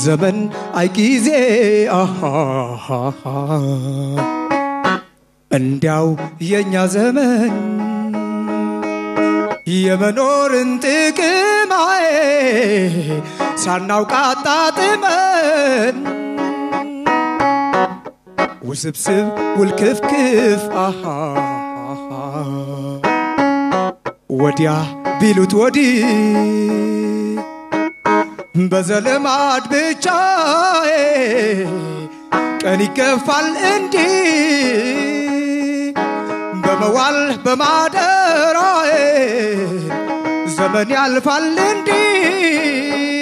ዘመን አይ ጊዜ አሃሃሃ እንዲያው የእኛ ዘመን የመኖርን ጥቅም አዬ ሳናውቅ አጣጥመን ውስብስብ ውልክፍክፍ አሃሃሃ ወዲያ ቢሉት ወዲህ በዘልማድ ብቻ ቀን ይገፋል እንዲህ በመዋል በማደራ ዘመን ያልፋል እንዲህ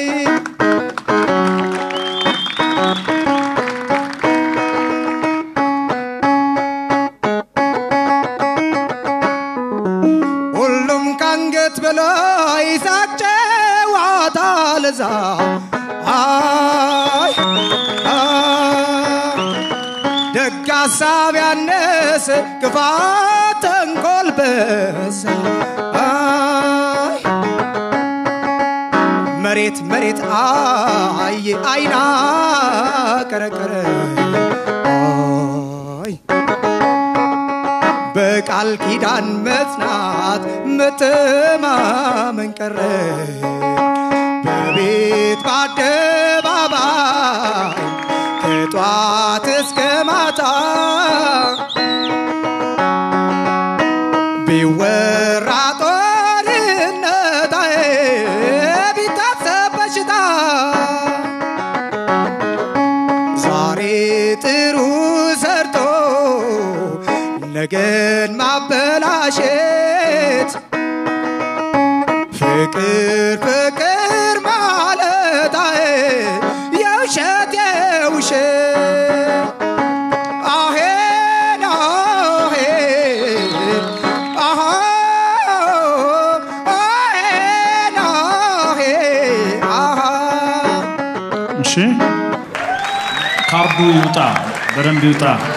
ሁሉም ከአንገት በላይ ሳቅ ጨዋታ ለዛ አይ አይ ደግ ሀሳብ ያነሰ ክፋት ተንኮል በዛ አይ መሬት መሬት አየ አይና ቀረቀረ አይ በቃል ኪዳን መጽናት መተማመን ቀረ በቤት በአደባባይ ከጧት እስከ ማታ ቢወራ ጦርነት አይ ቢታሰብ በሽታ ዛሬ ጥሩ ሰርቶ ነገን ማበላሸት ፍቅር ፍቅር ማለት አይ የውሸት የውሸት አሄን አሄን አሃ አሄን አሄን አሃ እሺ ካርዱ ይውጣ፣ በደንብ ይውጣ።